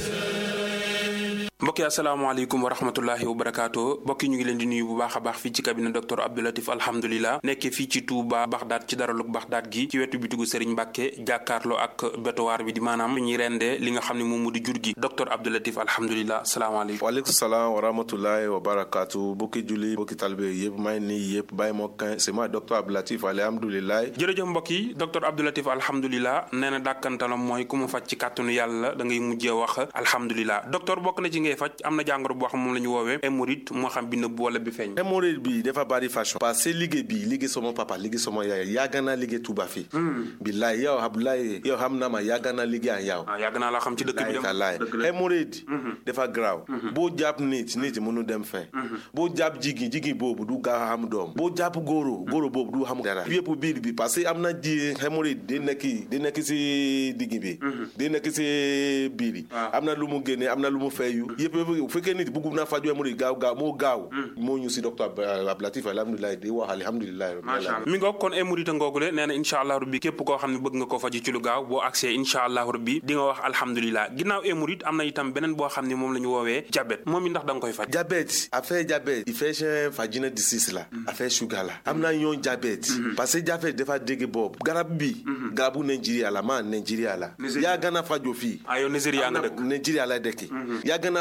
mbokki asalaamaaleykum wa rahmatullahi wa barakaatu mbokki ñu ngi leen di nuyu bu baax a baax fii ci cabinet docteur Abdoulatif alhamdulilah nekkee fii ci Touba Baxdaat ci daralug Baxdaat gi ci wetu bitigu Serigne Mbàkke jàkkaarloo ak bétowaar bi di maanaam ñuy rendee li nga xam ne moom mu di jur gi docteur Abdoulatif alhamdulilah salaamaaleykum waaleykum salaam wa rahmatullahi wa barakaatu bokki julli bokki talibé yëpp may nii yëpp bàyyi moo kan c'est moi docteur Abdoulatif alhamdulilah jërëjëf mbokk yi docteur Abdoulatif alhamdulilah nee na dàkkantalam mooy ku mu faj ci kàttanu yàlla da ngay mujjee wax alhamdulilah docteur bokk na ci ngay faj am na jàngoro boo xam moom la ñu woowee hémorroïde moo xam bi nëbb wala bi feeñ hémorroïde bi dafa bari façon parce que liggéey bi liggéey sama papa liggéey sama yaay yàgg naa liggéey Touba fii billaay yow Abdoulaye yow xam na ma yàgg naa liggéey ak yow yàgg naa la xam ci dëkk bi dem laay hémorroïde dafa graaw boo jàpp nit nit mënu dem fen boo jàpp jigéen jigéen boobu du gaaw am doom boo jàpp góoro góoro boobu du xam dara yëpp biir bi parce que am na ji hémorroïde di nekk di nekk si digg bi di nekk si biir yi am na lu mu génne am na lu mu feeyu yëpp bu fekkee nit bëgg na faju hémorroïde gaaw gaaw moo gaaw moo ñu si docteur Abdoulatif alhamdulilah di wax alhamdulilah macha allah mi ngoog kon hémorroïde ngoogule nee na incha allah rabbi képp koo xam ne bëgg nga ko faju ci lu gaaw boo accès incha allah rabbi di nga wax alhamdulilah ginnaaw hémorroïde am na itam beneen boo xam ne moom la ñu woowee diabète moom it ndax da nga koy faj diabète affaire diabète il fait vagina disease la affaire sugar la am na yoon diabète parce que diabète dafa dégg boobu garab bi garabu Nigeria la ma Nigeria la yaa gën a faju fii ah yow Nigeria nga dëkk Nigeria la dëkk yaa gën a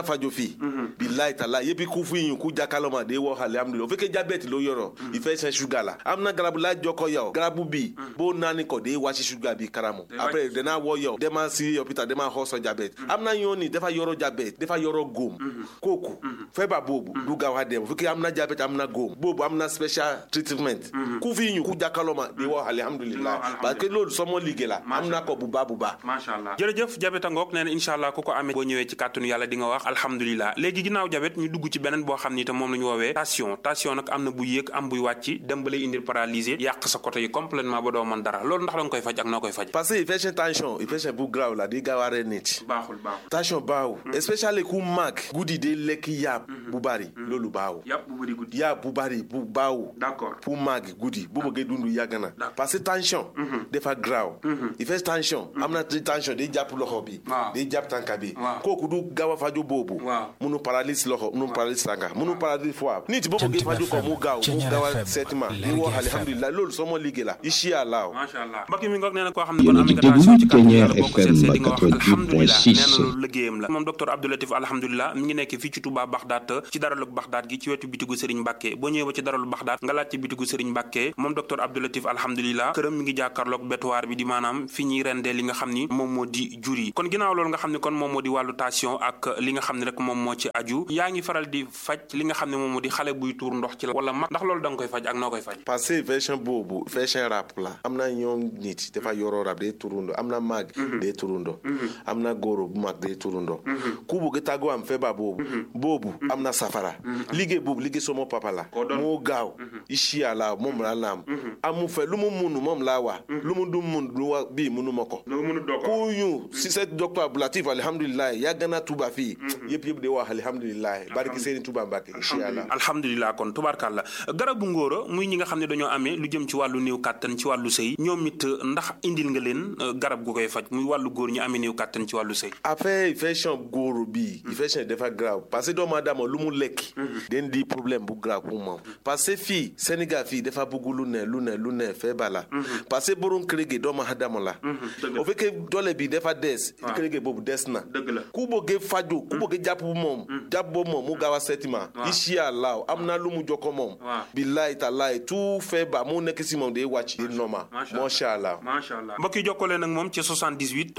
fajo fii billahi tala yépp ku fi yín ku jakaloma de wọ alhamdulilayi o fekkee diabète ló yọrọ ìfẹ́ sẹ́ ṣúgà la amuna garabu la jọkọ yà o garabu bi bó naani kọ de wasi ṣúgà bi karamu après dena wọ yà o dema si hôpital dema hɔsɔ diabète amuna yɔni defa yɔrɔ diabète defa yɔrɔ gom kóòkù fɛba bobu du gawa dɛm fekkee amuna diabète amuna gom bobu amuna special treatment ku fi yín ku jakaloma de wọ alhamdulilayi parce que loolu sɔmɔ ligue la amuna kɔ buba buba. macha allah jërëjëf jabet a ngoog nee na incha allah ku ko amee boo ñëwee ci kàttanu yàlla di nga wax alhamdulilah léegi ginnaaw jabet ñu dugg ci beneen boo xam ni itam moom la ñu woowee tension tension nag am na buy yéeg am buy wàcc dem ba lay indil paralysé yàq sa côté yi complètement ba doo mën dara loolu ndax da nga koy faj ak noo koy faj parce que infection tension infection bu grave la di gaaw a rey nit baaxul baaxul tension baaw especially ku mag guddi de lekk yàpp bu bari loolu baaw yàpp bu bari guddi yàpp bu bari bu baaw d'accord pour mag guddi bu bëggee dund yàgg na parce que tension dafa grave infection tension am na tension day jàpp loxo bi day jàpp tànka bi kooku du gaaw a faju boobu munu paralyse loxo munu paralyse tànka munu paralyse foie nit boo bëggee faju ko mu gaaw mu gaaw a seetima di wax alhamdulilah loolu soo ma liggéey la incha allah macha allah mbokk mi ngoog nee na koo xam ne kon am nga tension ci kàttan yàlla boo ko seet see di nga wax alhamdulilah nee na loolu liggéeyam la moom docteur Abdou Latif alhamdulilah mi ngi nekk fii ci Touba Baxdaat ci daralug Baxdaat gi ci wetu bitigu Serigne Mbacke boo ñëwee ba ci daralu Baxdaat nga laaj ci bitigu Serigne Mbacke moom docteur Abdou Latif alhamdulilah këram mi ngi jàkkaarloog bétuwaar bi di maanaam fi ñuy rendee li nga xam ni moom moo di jur yi kon ginnaaw loolu nga xam ne kon moom moo di wàllu tension ak li nga xam ne rek moom moo ci aju yaa ngi faral di faj li nga xam ne moom moo di xale buy tuur ndox ci la wala mag ndax loolu da nga koy faj ak noo koy faj parce que version boobu version rap la am na ñoom nit dafa yoroo rap day turundo am na mag day turundo am na góoro bu mag day turundo ku bëgg tàggoo am feebar boobu boobu am na safara liggéey boobu liggéey sama papa la moo gaaw ici la moom la naam amu fe lu mu munu moom la wa lu mu du mun lu wa bii munu ma ko ku ñu si set docteur Abdoulatif alhamdulilah yàgg na tuba fii yëpp yëpp di wax alhamdulilah barki seeni tuba Mbàkke incha allah alhamdulilah kon tubaarkàlla garabu ngóora muy ñi nga xam ne dañoo amee lu jëm ci wàllu néew kàttan ci wàllu sëy ñoom it ndax indil nga leen garab gu koy faj muy wàllu góor ñi amee néew kàttan ci wàllu sëy affaire infection góor bi infection dafa grave parce que doomu aadama lu mu lekk den di problème bu grave pour moom parce que fii Sénégal fii dafa bëgg lu ne lu ne lu ne feebar la parce que borom kër gi doomu aadama la o fekkee doole bi dafa des kër gi boobu des na ku bëggee faju ku bëggee jàpp bu moom jàpp boobu moom mu gaaw a seetima incha allah am na lu mu jokko moom billahi taalaay tout feebar mu nekk si moom day wàcc di normal macha allah macha allah mbokk yi jokkale nag moom ci 78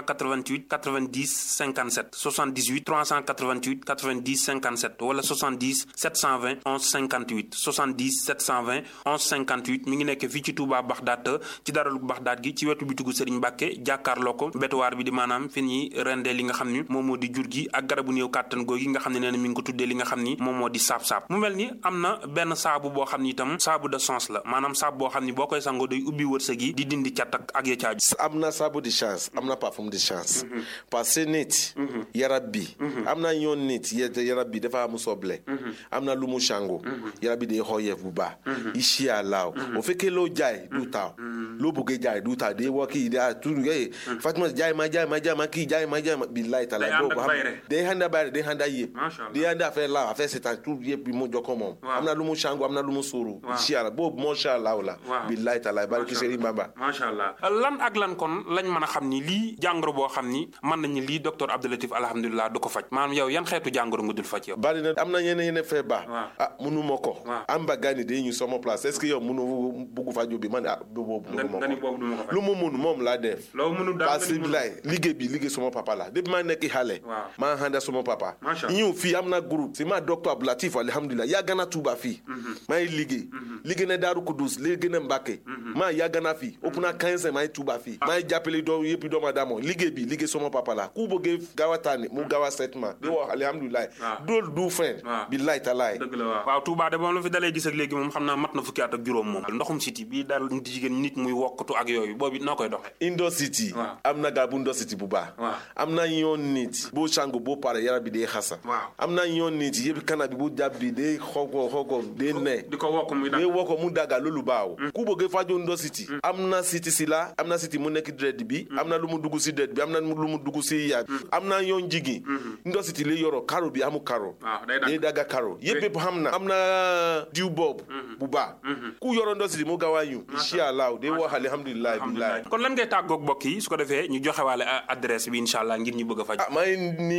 388 90 57 78 388 90 57 wala 70 720 11 58 70 720 11 58 mi ngi nekk fii ci Touba Baxdaat ci daralu Baxdaat gi ci wetu bitigu Serigne Mbacke jàkkaarloo ko betuwaar bi di maanaam fi ñuy rendee li nga xam ni moom moo di jur gi ak garabu néew kàttan googi nga xam ne nee na mi ngi ko tuddee li nga xam ni moom moo di saab-saab mu mel ni am na benn saabu boo xam ni itam saabu de sens la maanaam saabu boo xam ni boo koy sangoo day ubbi wërsëg yi di dindi cat ak ak ya caaju am na saabu de chance am na parfum de chance parce que nit yarab bi am na yoon nit yarab bi dafa am soble am na lu mu sango yarab bi day xooyeef bu baax ici allah o fekkee loo jaay du taaw loo bëggee jaay du taaw day woo kii daa tur yooyu Fatima jaay ma jaay ma jaay ma kii jaay ma jaay ma billahi taala boobu xam day handa bayre day handa yëpp day handa affaire la affaire seetaan tout yëpp bi mu jokko moom am na lu mu sango am na lu mu suuru ici allah boobu macha allah la billahi taala barki Serigne Bamba macha allah lan ak lan kon lañ mën a xam ni lii jàngoro boo xam ni mën nañu lii docteur Abdou Latif alhamdulilah du ko faj maanaam yow yan xeetu jàngoro nga dul faj yow bari na am na yeneen yeneen feebar ah munu ma ko am ba gani day ñu sama place est-ce que yow munu bugg faju bi man ah boobu munu ma ko lu mu mun moom laa def parce que bilaay liggéey bi liggéey sama papa la depuis ma nekk xale maa handa sama papa ñëw fii am na groupe si ma docteur Abdou Latif alhamdulilah yàgg na Tuuba fii maa ngi liggéey liggéey na Daaru Kudus liggéey na Mbàkke maa yàgg na fii ëpp na 15 maa ngi Tuuba fii maa ngi jàppale doo yëpp doomu aadama liggéey bi liggéey sama papa la ku bëggee gaaw a tànni mu gaaw a setma di wax alhamdulilah dool du fen billaay talaay dëgg la waaw waaw Touba de moom la fi dalee gis ak léegi moom xam naa mat na fukki at ak juróom moom ndoxum siti bii daal nit jigéen nit muy wokkatu ak yooyu boobu noo koy doxee indo city am na garabu indo city bu baax am na yoon nit boo sangu boo pare yaram bi day xasa am na yoon nit yëpp kana bi bu jàpp bi day xoko xoko day ne di ko wokk muy day wokk mu daga loolu baaw ku bëggee faju indo city am na city si la am na city mu nekk dred bi am na lu mu dugg si dred bi am na lu mu dugg si yaay am na yoon jigi indo city li yoro karo bi amu karo day daga karo yëpp yëpp xam na am na diw boobu bu baax ku yoro indo city mu gaaw a ñu incha allah day wax alhamdulilah billahi kon lan ngay tàggoog mbokk yi su ko defee ñu joxe waale adresse bi incha allah ngir ñu bëgg a faj ah maa ngi nii yëpp yëpp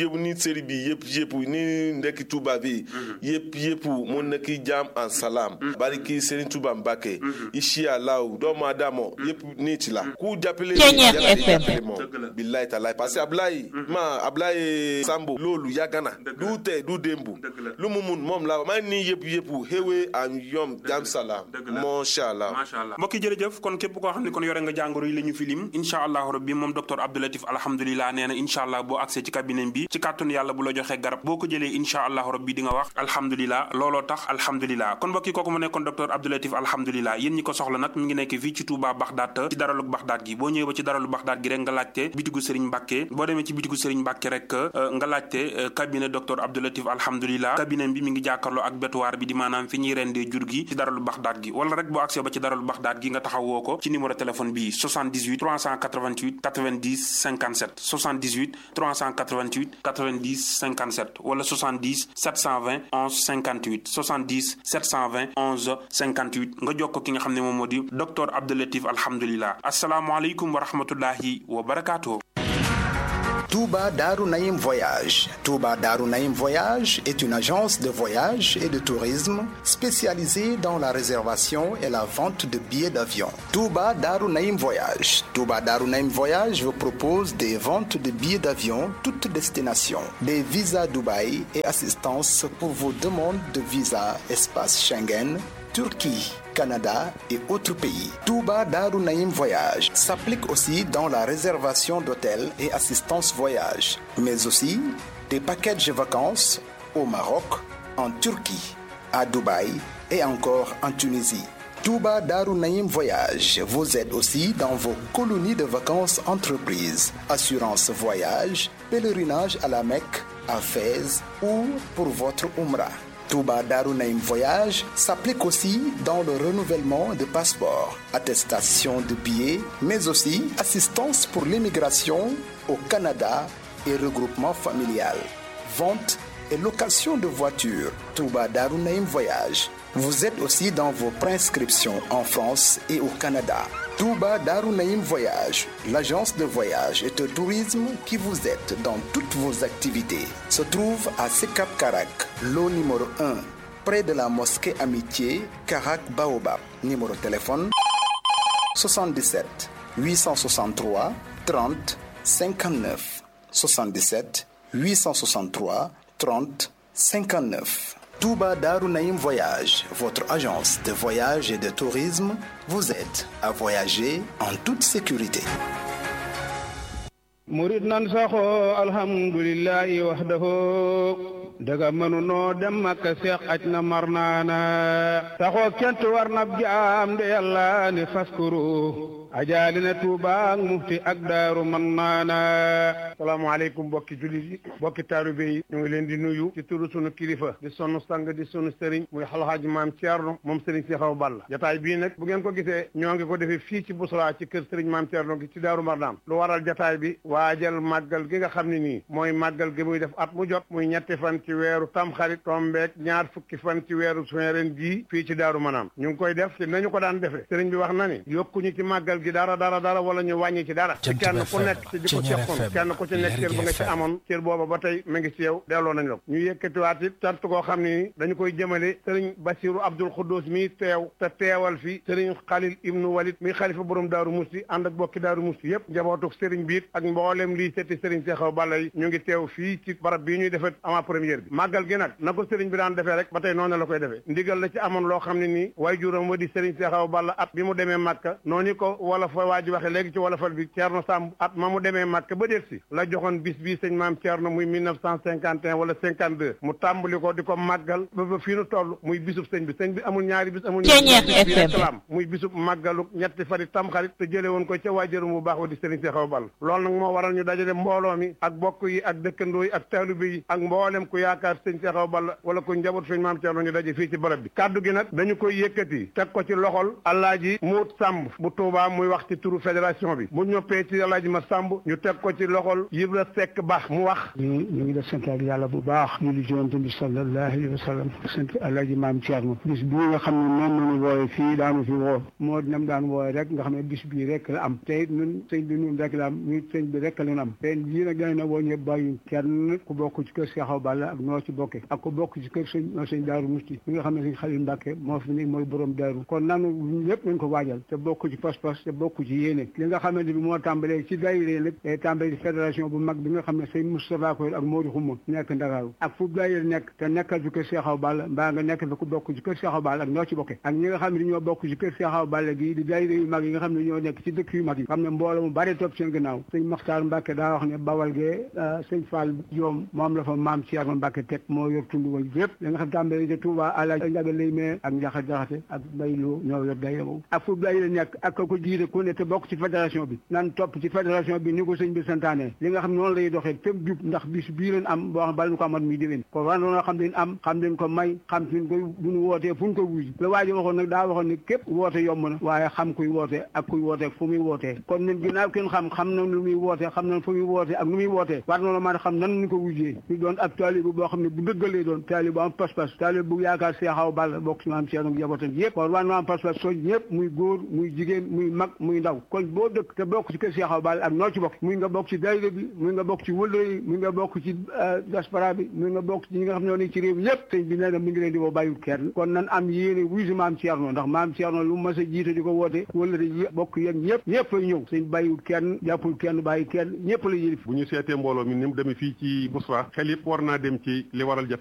yëpp ni série bi yëpp yëpp ni ndekki Touba bi yëpp yëpp mu nekk jàmm en salam bariki Serigne Touba Mbacké ici alaw doomu aadama yëpp nit la ku jàppale moom billahi taala parce que Ablaye ma Ablaye Sambo loolu yàgg na du tey du démbu lu mu mun moom la maa nii yëpp yëpp xéwee am yom jàmm salam macha allah macha allah mbokki jërëjëf kon képp koo xam ne kon yore nga jàngoro yi la ñu filim incha allahu rabbi moom docteur Abdoulatif alhamdulilah nee na incha allah boo accès ci cabinet bi ci kàttun yàlla bu la joxee garab boo ko jëlee incha allahu rabbi di nga wax alhamdulilah looloo tax alhamdulilah kon mbokki kooku mu nekkoon docteur Abdoulatif alhamdulilah yéen ñi ko soxla nag mi ngi nekk fii ci Touba Baxdaat ci daralu Baxdaat gi boo ñëwee ba ci daralu Baxdaat gi rek nga laajte bitigu Serigne Mbacke boo demee ci bitigu Serigne Mbacke rek nga laajte cabinet docteur Abdoulatif alhamdulilah cabinet bi mi ngi jàkkarloo ak bétuwaar bi di maanaam fi ñuy rendee jur gi ci daralu Baxdaat gi wala rek boo accès ba ci daralu Baxdaat gi nga taxawoo ko ci numéro téléphone bi 78 388 90 57 78 388 90 57 wala 70 720 11 58 70 720 11 58 nga jokkoo ki nga xam ne moom moo di docteur Abdoulatif alhamdulilah asalaamualeykum wa rahmatullahi wa barakaatu. Touba Darou Naïm Voyage. Touba Darou Naïm Voyage est une agence de voyage et de tourisme spécialisée dans la réservation et la vente de billets d'avion. Touba Darou Naïm Voyage. Touba Darou Naïm Voyage vous propose des ventes de billets d'avion toutes destinations, des visas Dubaï et assistance pour vos demandes de visa espace Schengen, Turquie. Canada et autres pays. Touba Darou Naïm Voyage s'applique aussi dans la réservation d'hôtels et assistance voyage, mais aussi des packages vacances au Maroc, en Turquie, à Dubaï et encore en Tunisie. Touba Darou Naïm Voyage vous aide aussi dans vos colonies de vacances entreprises, assurance voyage, pèlerinage à la Mecque, à Fès ou pour votre Umrah. Touba Darou Naïm Voyage s'applique aussi dans le renouvellement de passeports, attestation de billets, mais aussi assistance pour l'immigration au Canada et regroupement familial, vente et location de voitures. Touba Darou Naïm Voyage vous êtes aussi dans vos prescriptions en France et au Canada. Touba Darou Naïm Voyage, l'agence de voyage et de tourisme qui vous aide dans toutes vos activités, se trouve à Sekap Karak, lot numéro 1, près de la mosquée Amitié, Karak Baobab. Numéro de téléphone 77 863 30 59 77 863 30 59. Touba Darou Naïm Voyage, votre agence de voyage et de tourisme, vous aide à voyager en toute sécurité. murid nan saxoo alhamdulillahi wahdahu daga mënunoo dem makka seex aj na mar naana saxoo kent war nab jaam de yàlla ne faskuru ajaali na tuuba ak mufti ak daaru man naana salaamaaleykum mbokki jullit yi mbokki taalibe yi ñu ngi leen di nuyu ci turu sunu kilifa di sunu sang di sunu sëriñ muy xalxaaji maam Thierno moom sëriñ si xaw balla jataay bii nag bu ngeen ko gisee ñoo ngi ko defee fii ci Bousra ci kër sëriñ maam Thierno gi ci daaru marnaam lu waral jataay bi waajal màggal gi nga xam ne nii mooy màggal gi muy def at mu jot muy ñetti fan ci weeru tamxarit tombeek ñaar fukki fan ci weeru juin ren jii fii ci daaru manaam ñu ngi koy def ci nañu ko daan defee sëriñ bi wax na ni yokkuñu ci màggal gi dara dara dara wala ñu wàññi ci dara ci kenn ku nekk ci di ko seqoon kenn ku ci nekk cër ba nga ci amoon cër booba ba tey mu ngi ci yow delloo nañ la ko ñu yëkkatiwaat it cant koo xam ne ni dañu koy jëmale sëriñ Basiru Abdul Xuddus mi teew te teewal fi sëriñ Xalil Ibnu Walid mi xalifa borom daaru musti ànd ak bokki daaru musti yëpp njabootuk sëriñ biit ak mboolem lii setti sëriñ Seexaw Balla yi ñu ngi teew fii ci barab bii ñuy defee avant première bi màggal gi nag na ko sëriñ bi daan defee rek ba tey noonu la koy defee ndigal la ci amoon loo xam ne nii way juram wa di sëriñ Seexaw Balla at bi mu demee Màkka noonu ko wala fa waa ji waxe léegi ci wala fal bi Ceerno Samb at ma mu demee Màkka ba déet si la joxoon bis bii sëñ maam Ceerno muy 1951 wala 52 mu tàmbali ko di ko màggal ba ba fii nu toll muy bisub sëñ bi sëñ bi amul ñaari bis amul ñaari salaam muy bisub màggalu ñetti fari tamxarit te jële woon ko ca waajuram bu baax wa di sëriñ Seexaw Balla loolu nag moo waral ñu dajale mbooloo mi ak bokk yi ak dëkkandoo yi ak taalibe yi ak mboolem ku yaakaar sëñ Seexaw Balla wala ku njaboot sëñ maam Ceerno ñu daje fii ci barab bi kaddu gi nag dañu koy yëkkati teg ko ci loxol Alaaji Muut Sàmb bu Tuubaa muy wax ci turu fédération bi bu ñoppee ci Alaaji ma sàmb ñu teg ko ci loxol Ibra Seck Ba mu wax ñu ñu ngi def sant ak yàlla bu baax ñu di jonte bi sallallahu alayhi wa sallam sant Alaaji maam Thierno bis bii nga xam ne moom lañu wooye fii daanu fi woo moo nam daan wooye rek nga xam ne bis bii rek la am te ñun sëñ bi ñun rek la am ñun sëñ bi rek la am te lii nag dañ na woo ñëpp bàyyi kenn ku bokk ci kër Cheikh Awa Balla ak noo ci bokke ak ku bokk ci kër sëñ sëñ Daaru Musti mi nga xam ne sëñ Xalil Mbàkke moo fi nekk mooy borom daaru kon nanu lépp nañ ko waajal te bokk ci pas-pas te bokk ci yéene li nga xamante bi moo tàmbalee ci daayira nag day tàmbalee ci fédération bu mag bi nga xam ne sëñ Moustapha Koy ak Modou Xuma nekk Ndakaaru ak fu daayira nekk te nekkal fi kër Cheikh Awa Balla mbaa nga nekk fi ku bokk ci kër Cheikh Awa Balla ak ñoo ci bokke ak ñi nga xam ne ñoo bokk ci kër Cheikh Awa Balla gi di daayira yu mag yi nga xam ne ñoo nekk ci dëkk yu mag yi xam ne mbooloo mu bari topp seen gannaaw sëñ Maxtaar Mbàkke daa wax ne bawal gee sëñ Fall Joom moom la fa maam Thierno Mbàkke teg moo yor tund wal yëpp li nga xam tàmbalee ci Touba àla njaga lay mee ak njaxa jaxate ak bayloo ñoo yor daayira boobu ak fu daayira nekk ak ka ko jiite ku ne te bokk ci fédération bi nan topp ci fédération bi ni ko sëñ bi santaane li nga xam noonu lay doxee fépp jub ndax bis bii leen am boo xam bala ñu ko amat muy déwén ko war noonu xam leen am xam leen ko may xam suñ koy bu ñu wootee fu ñu ko wuji la waa ji waxoon nag daa waxoon ne képp woote yomb na waaye xam kuy woote ak kuy woote fu muy wootee kon ñun ginnaaw kenn xam xam na lu muy woote xam na fu muy woote ak nu muy wootee war noonu mën a xam nan ñu ko wujjee ñu doon ab taalibe boo xam ne bu dëggalee doon taalibe bu am pas-pas taalibe bu yaakaar Cheikh Awa Balla bokk ci maam Cheikh ak njabootam yëpp kon war na am pas-pas soo ñëpp muy góor muy jigéen muy mag muy ndaw kon boo dëkk te bokk ci kër Cheikh Awa Balla ak noo ci bokk muy nga bokk ci daayira bi muy nga bokk ci wëllëre yi muy nga bokk ci diaspora bi muy nga bokk ci ñi nga xam ne ñoo nekk ci réew mi yëpp sëñ bi nee na mi ngi leen di woo bàyyiwul kenn kon nan am yéene wuy si maam Thierno ndax maam Thierno lu mas a jiite di ko woote wëllëre yi bokk yéen ñëpp ñëpp fay ñëw sëñ bàyyiwul kenn jàppul kenn bàyyi kenn ñëpp la yëlif bu ñu seetee mbooloo mi ni mu demee fii ci Bousra xel yëpp war naa dem ci li waral